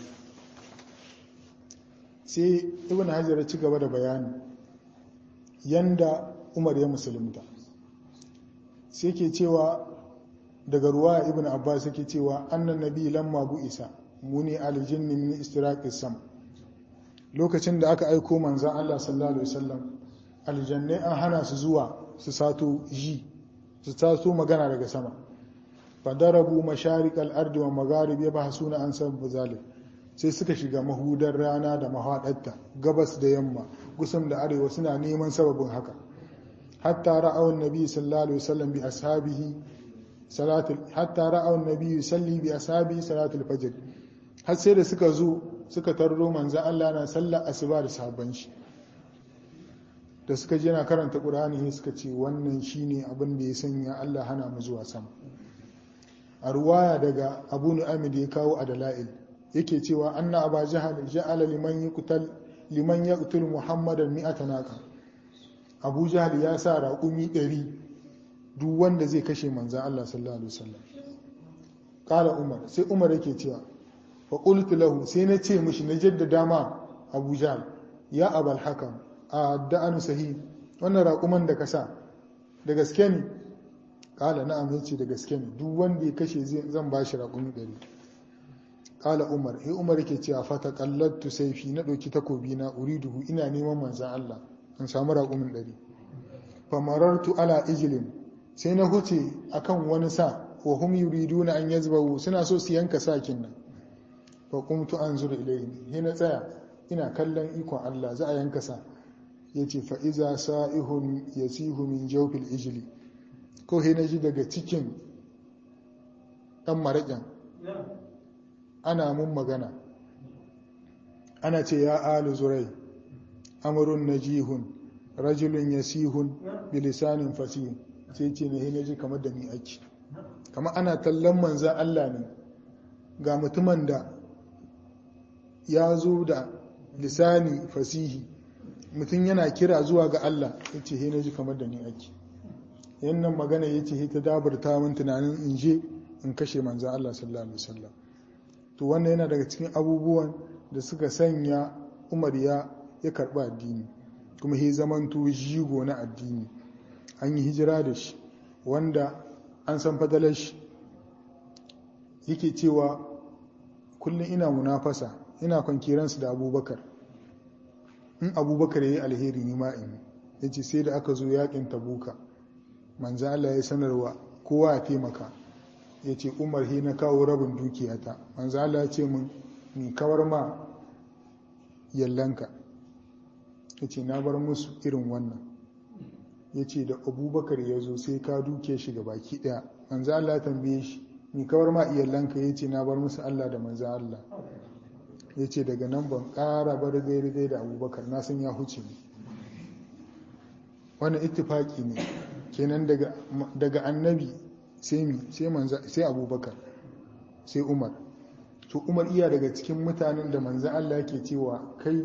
Speaker 1: sai ibn hajar ci gaba da bayani yanda umar ya musulunta sai ke cewa daga ruwa ibn abbas yake cewa annan nabi lamma bu isa muni aljinni min istiraqis sam lokacin da aka aiko manzon Allah sallallahu alaihi wasallam aljannai an hana su zuwa su sato ji su sato magana daga sama fadarabu masharikal ardi wa magharib yabhasuna an sabbu zalik sai suka shiga mahudar rana da mahaɗarta gabas da yamma gusum da arewa suna neman sababin haka hatta ra'awun nabi sallallahu alaihi wasallam bi ashabihi salatul hatta ra'awun nabi yusalli bi ashabihi salatul fajr har sai da suka zo suka tarro manzan Allah na sallar asuba da sahabban shi da suka je na karanta Qur'ani ne suka ce wannan shine abin da ya sanya Allah hana mu zuwa sama a ruwaya daga Abu Nu'aym da ya kawo a dalail yake cewa anna aba jahal ja'ala liman yuqtal liman yaqtul muhammadan mi'ata naqa Abu Jahal ya sa raƙumi 100 duk wanda zai kashe manzan Allah sallallahu alaihi wasallam qala Umar sai Umar yake cewa fa qultu lahu sai na ce mishi na jaddada ma Abu Jahl ya abal hakam a da'anu sahih wannan raƙuman da ka sa da gaske ne kala na'am yace da gaske ne duk wanda ya kashe zan ba shi raƙumi ɗari kala umar eh umar yake cewa fata qallattu sayfi na ɗauki takobi na uriduhu ina neman manzan Allah in samu raƙumin ɗari famarartu ala ijlin sai na huce akan wani sa wa hum yuriduna an yazbahu suna so su yanka sakin nan fa qumtu anzuru ilayhi he na tsaya ina kallon ikon Allah za a yanka sa yace fa iza sa'ihun yasihu min jawfil ijli ko he na ji daga cikin dan maraƙin ana mun magana ana ce ya alu zurai amrun najihun rajulun yasihun bilisanin fasihun sai ce ne na ji kamar da ni ake kamar ana tallan manzan Allah ne ga mutumin da ya zo da lisani fasihi mutum yana kira zuwa ga Allah ya ce na ji kamar da ni ake yannan magana ya ce ta dabarta min tunanin in je in kashe manzan Allah sallallahu alaihi wasallam to wannan yana daga cikin abubuwan da suka sanya Umar ya ya karɓi addini kuma he zamanto jigo na addini an yi hijira da shi wanda an san fadalar shi yake cewa kullum ina munafasa ina kwankiransu da abubakar in abubakar ya yi alheri ni ma'in ya ce sai da aka zo yakin tabuka manzan Allah ya sanarwa kowa ya taimaka ya ce umar he na kawo rabin dukiyata manzan Allah ya ce mun ni kawar ma yallanka ya ce na bar musu irin wannan ya ce da abubakar ya zo sai ka duke shi ga baki daya manzo Allah ya tambaye shi ni kawar ma iyalanka ya ce na bar musu Allah da manzo Allah ya ce daga nan ban ƙara bar daidai da abubakar na san ya huce ne wannan ittifaki ne kenan daga annabi sai mi sai abubakar sai umar to umar iya daga cikin mutanen da manzo Allah yake cewa kai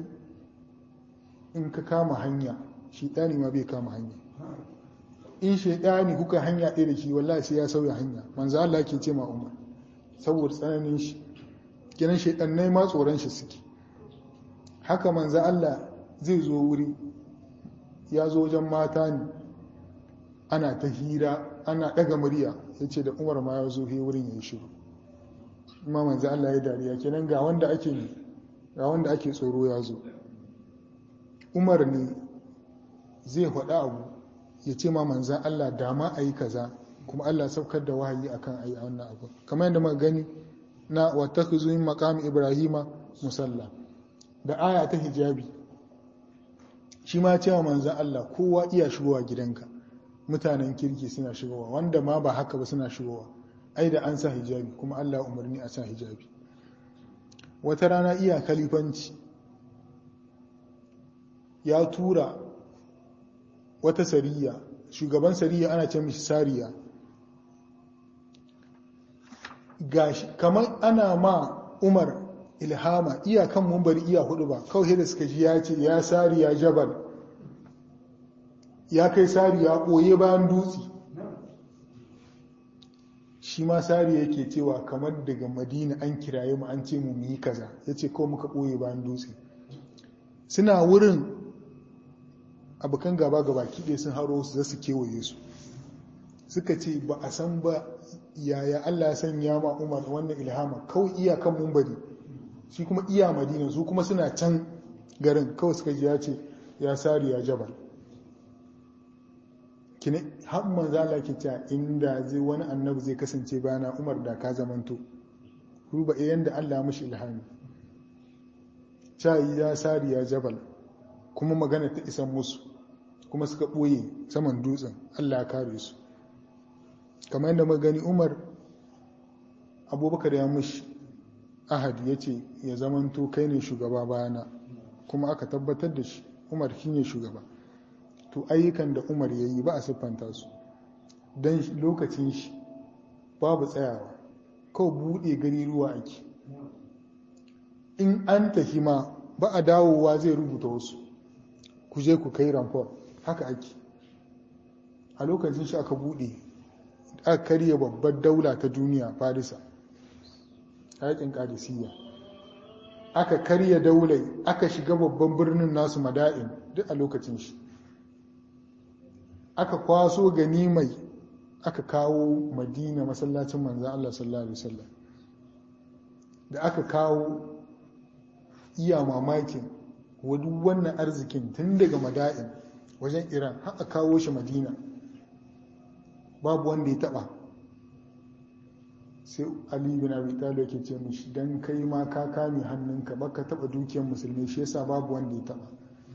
Speaker 1: in ka kama hanya shi ɗani ma bai kama hanya in shaidani kuka hanya ɗaya da shi wallahi sai ya sauya hanya manzo Allah yake ce ma Umar saboda tsananin shi kiran shaidannai ma tsoron shi suke haka manzo Allah zai zo wuri ya zo wajen mata ne ana ta hira ana ɗaga murya ya ce da Umar ma ya zo he wurin ya yi shiru kuma manzo Allah ya dariya kenan ga wanda ake ne ga wanda ake tsoro ya zo Umar ne zai faɗa abu ya ce ma manzan Allah dama a yi kaza kuma Allah saukar da wahayi akan a yi wannan abu kamar yadda muka gani na wata min maqam ibrahima musalla da aya ta hijabi shi ma cewa manzan Allah kowa iya shigowa gidanka mutanen kirki suna shigowa wanda ma ba haka ba suna shigowa ai da an sa hijabi kuma Allah umarni a sa hijabi wata rana iya kalifanci ya tura wata sariya shugaban sariya ana ce mishi sariya gashi kamar ana ma umar ilhama iyakan mumbari iya hudu ba kawai da suka ji ya ce ya sariya jabal ya kai sariya ɓoye bayan dutse shi ma sariya yake cewa kamar daga madina an kiraye mu an ce mu yi kaza ya ce kawai muka ɓoye bayan dutse suna wurin abokan gaba gaba kiɗe sun haro su za su kewaye su suka ce ba a san ba yaya Allah ya sanya ma umar wannan ilhama kawai iyakan mumbari shi kuma iya madina su kuma suna can garin kawai suka ji ya ce ya sari ya jabal kine har manzo Allah ke cewa inda zai wani annabi zai kasance bayana umar da ka zamanto ruba yanda Allah mishi ilhami shayi ya sari ya jabal kuma magana ta isan musu kuma suka ɓoye saman dutsen Allah ya kare su kamar yadda magani umar abubakar ya mushi ahad ya ce ya zamanto kai ne shugaba bayana kuma aka tabbatar da shi umar shi ne shugaba to ayyukan da umar ya yi ba a siffanta su don lokacin shi babu tsayawa kawai buɗe gari ruwa ake in an tafi ma ba a dawowa zai rubuta wasu ku je ku kai ramfor haka ake a lokacin shi aka buɗe aka karya babbar daula ta duniya farisa yakin kadisiyya aka karya daulai aka shiga babban birnin nasu mada'in duk a lokacin shi aka kwaso ganimai aka kawo madina masallacin manzan Allah sallallahu Alaihi wasallam da aka kawo iya mamakin wadu wannan arzikin tun daga mada'in wajen iran haka kawo shi madina babu wanda ya taba sai ali bin abi talib yake ce mishi dan kai ma ka kame hannunka baka taba dukiyar musulmi shi yasa babu wanda ya taba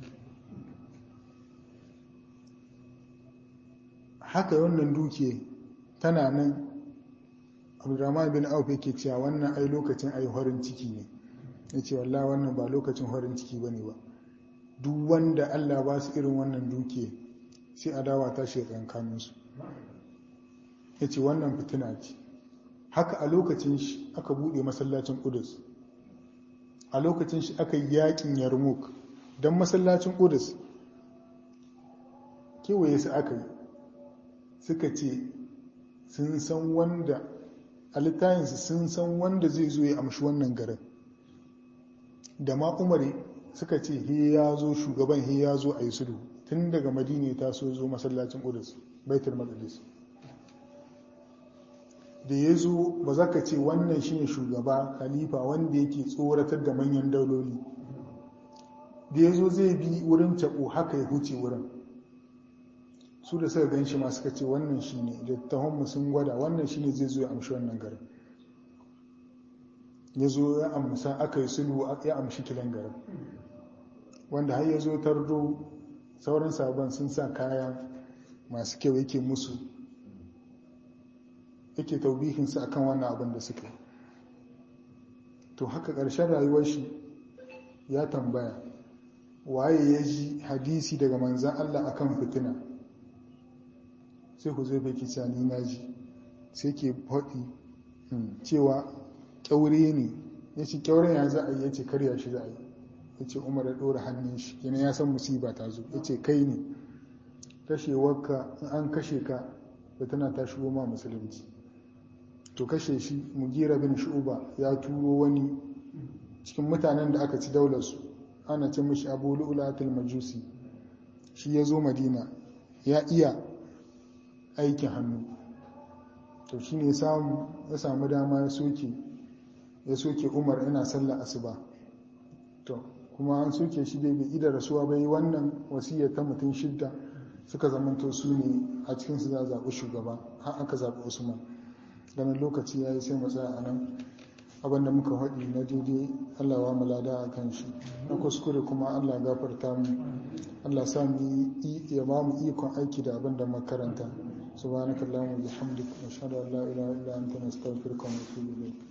Speaker 1: haka wannan dukiya tana nan abdurrahman bin auf yake cewa wannan ai lokacin ai horin ciki ne ya ce wallah wannan ba lokacin horin ciki ba ne ba duk wanda allah ba su irin wannan dukiya sai adawa ta shi kankaninsu ya ce wannan fitina ce haka a lokacin shi aka buɗe masallacin ƙudus a lokacin shi aka yi yakin yarmouk don masallacin ƙudus kewaye su aka yi suka ce sun san wanda a littayinsu sun san wanda zai zo ya amshi wannan garin da ma umari suka ce he ya zo shugaban he ya zo a yi sulhu tun daga madina ta so zo masallacin ƙudus baitul maqdis da ya zo ba za ka ce wannan shine shugaba khalifa wanda yake tsoratar da manyan dauloli da ya zo zai bi wurin cako haka ya huce wurin su da suka gan shi ma suka ce wannan shine da tahonmu sun gwada wannan shine zai zo ya amshi wannan garin ya zo ya amsa aka yi sulhu ya amshi kilan garin wanda har ya zo tardo sauran sabon sun sa kaya masu kyau yake musu yake taubihinsu akan wannan abin da suka to haka ƙarshen rayuwar shi ya tambaya waye ya ji hadisi daga manzan Allah akan fitina sai ku zai baki cani na ji sai ke faɗi cewa kyaure ne ya ce kyauren ya za a yi ya ce karya shi za a yi ya ce umar ya ɗora hannun shi yana ya san musiba ta zo ya ce kai ne kashewarka in an kashe ka da tana ta shigo ma musulunci to kashe shi mugira bin shu'uba ya turo wani cikin mutanen da aka ci daularsu ana ce mishi abu lu'ulatul majusi shi ya zo madina ya iya aikin hannu to shi ne ya samu dama ya soke ya soke umar yana sallar asuba to kuma an soke shi dai bai ida rasuwa bai wannan wasiyar ta mutum shidda suka zamanto su ne a cikinsu za a zaɓi shugaba har aka zaɓi usman ganin lokaci ya yi sai matsaya a nan abinda muka haɗi na daidai allah wa mulada a kan shi na kuskure kuma allah gafarta mu allah sa mu ya ba mu ikon aiki da abinda makaranta subhanakallahumma bihamdika ashhadu an la ilaha illa anta nastaghfiruka wa natubu ilayk